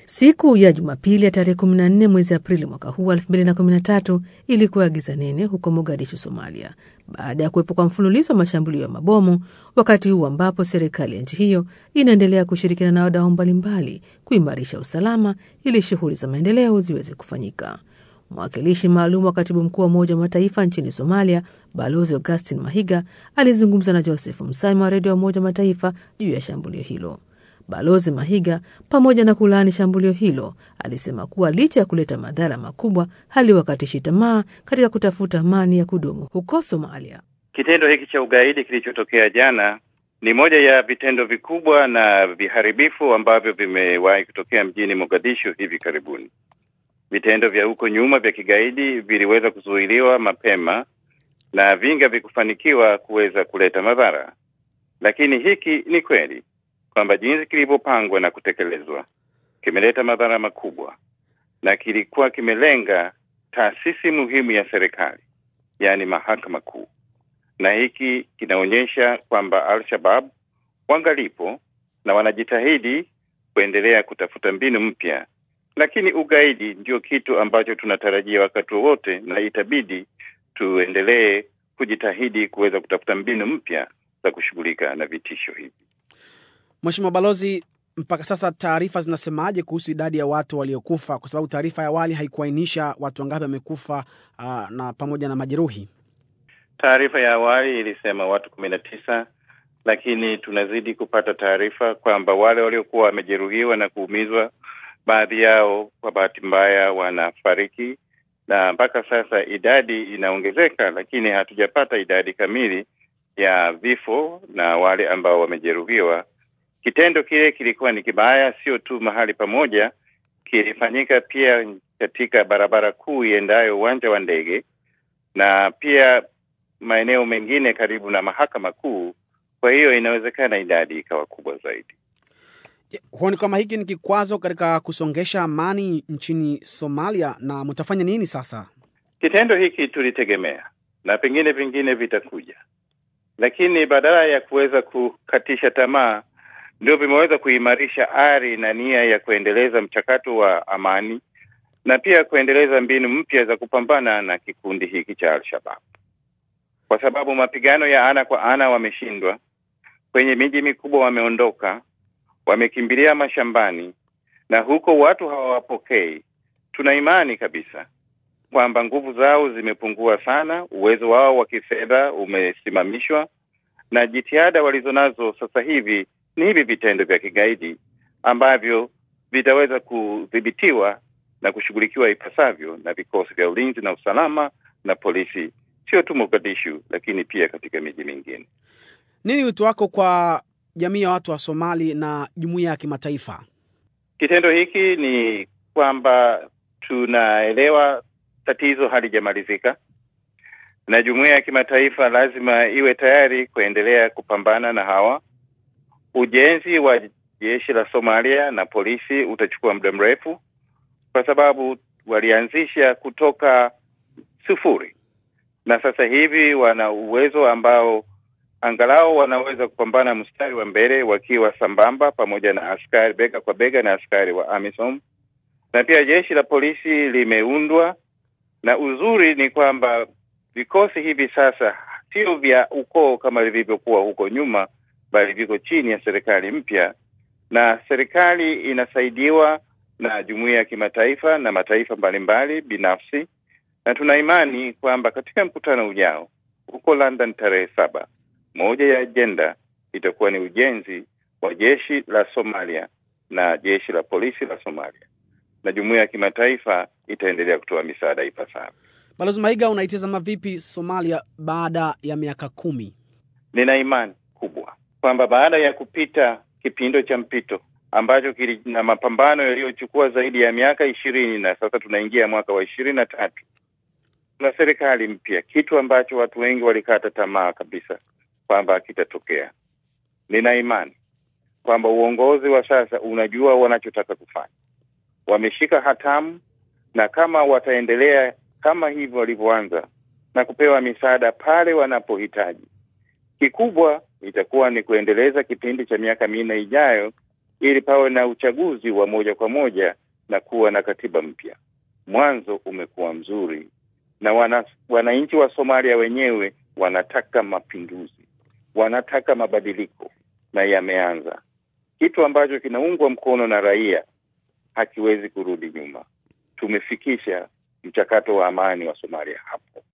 Siku ya Jumapili ya tarehe 14 mwezi Aprili mwaka huu 2013 ilikuwa giza nene huko Mogadishu, Somalia, baada ya kuwepo kwa mfululizo wa mashambulio ya mabomu, wakati huu ambapo serikali ya nchi hiyo inaendelea kushirikiana na wadau mbalimbali kuimarisha usalama ili shughuli za maendeleo ziweze kufanyika. Mwakilishi maalum wa katibu mkuu wa Umoja wa Mataifa nchini Somalia, Balozi Augustin Mahiga alizungumza na Joseph Msami wa redio ya Umoja wa Mataifa juu ya shambulio hilo. Balozi Mahiga, pamoja na kulaani shambulio hilo, alisema kuwa licha ya kuleta madhara makubwa, haliwakatishi tamaa katika kutafuta amani ya kudumu huko Somalia. Kitendo hiki cha ugaidi kilichotokea jana ni moja ya vitendo vikubwa na viharibifu ambavyo vimewahi kutokea mjini Mogadishu hivi karibuni. Vitendo vya huko nyuma vya kigaidi viliweza kuzuiliwa mapema na vingi havikufanikiwa kuweza kuleta madhara, lakini hiki ni kweli kwamba jinsi kilivyopangwa na kutekelezwa kimeleta madhara makubwa, na kilikuwa kimelenga taasisi muhimu ya serikali, yaani mahakama kuu, na hiki kinaonyesha kwamba Al-Shabaab wangalipo na wanajitahidi kuendelea kutafuta mbinu mpya, lakini ugaidi ndio kitu ambacho tunatarajia wakati wowote, na itabidi tuendelee kujitahidi kuweza kutafuta mbinu mpya za kushughulika na vitisho hivi. Mheshimiwa Balozi, mpaka sasa taarifa zinasemaje kuhusu idadi ya watu waliokufa? Kwa sababu taarifa ya awali haikuainisha watu wangapi wamekufa, uh, na pamoja na majeruhi. Taarifa ya awali ilisema watu kumi na tisa, lakini tunazidi kupata taarifa kwamba wale waliokuwa wamejeruhiwa na kuumizwa, baadhi yao kwa bahati mbaya wanafariki, na mpaka sasa idadi inaongezeka, lakini hatujapata idadi kamili ya vifo na wale ambao wamejeruhiwa. Kitendo kile kilikuwa ni kibaya, sio tu mahali pamoja, kilifanyika pia katika barabara kuu iendayo uwanja wa ndege na pia maeneo mengine karibu na mahakama kuu. Kwa hiyo inawezekana idadi ikawa kubwa zaidi. Huoni kama hiki ni kikwazo katika kusongesha amani nchini Somalia, na mtafanya nini sasa? Kitendo hiki tulitegemea na pengine vingine vitakuja, lakini badala ya kuweza kukatisha tamaa ndio vimeweza kuimarisha ari na nia ya kuendeleza mchakato wa amani na pia kuendeleza mbinu mpya za kupambana na kikundi hiki cha Al-Shabaab, kwa sababu mapigano ya ana kwa ana wameshindwa, kwenye miji mikubwa wameondoka, wamekimbilia mashambani, na huko watu hawawapokei. Tuna imani kabisa kwamba nguvu zao zimepungua sana, uwezo wao wa kifedha umesimamishwa, na jitihada walizonazo sasa hivi ni hivi vitendo vya kigaidi ambavyo vitaweza kudhibitiwa na kushughulikiwa ipasavyo na vikosi vya ulinzi na usalama na polisi, sio tu Mogadishu, lakini pia katika miji mingine. Nini wito wako kwa jamii ya watu wa Somali na jumuiya ya kimataifa? Kitendo hiki ni kwamba tunaelewa tatizo halijamalizika na jumuiya ya kimataifa lazima iwe tayari kuendelea kupambana na hawa Ujenzi wa jeshi la Somalia na polisi utachukua muda mrefu, kwa sababu walianzisha kutoka sufuri, na sasa hivi wana uwezo ambao angalau wanaweza kupambana mstari wa mbele wakiwa sambamba, pamoja na askari bega kwa bega na askari wa AMISOM, na pia jeshi la polisi limeundwa, na uzuri ni kwamba vikosi hivi sasa sio vya ukoo kama vilivyokuwa huko nyuma bali viko chini ya serikali mpya, na serikali inasaidiwa na jumuiya ya kimataifa na mataifa mbalimbali binafsi, na tuna imani kwamba katika mkutano ujao huko London tarehe saba, moja ya ajenda itakuwa ni ujenzi wa jeshi la Somalia na jeshi la polisi la Somalia, na jumuiya ya kimataifa itaendelea kutoa misaada ipasavyo. Balozi Maiga, unaitazama vipi Somalia baada ya miaka kumi? Nina imani kubwa kwamba baada ya kupita kipindo cha mpito ambacho kili na mapambano yaliyochukua zaidi ya miaka ishirini na sasa tunaingia mwaka wa ishirini na tatu na serikali mpya, kitu ambacho watu wengi walikata tamaa kabisa kwamba kitatokea. Nina imani kwamba uongozi wa sasa unajua wanachotaka kufanya, wameshika hatamu, na kama wataendelea kama hivyo walivyoanza na kupewa misaada pale wanapohitaji, kikubwa itakuwa ni kuendeleza kipindi cha miaka minne ijayo ili pawe na uchaguzi wa moja kwa moja na kuwa na katiba mpya. Mwanzo umekuwa mzuri na wana, wananchi wa Somalia wenyewe wanataka mapinduzi, wanataka mabadiliko na yameanza. Kitu ambacho kinaungwa mkono na raia hakiwezi kurudi nyuma. Tumefikisha mchakato wa amani wa Somalia hapo.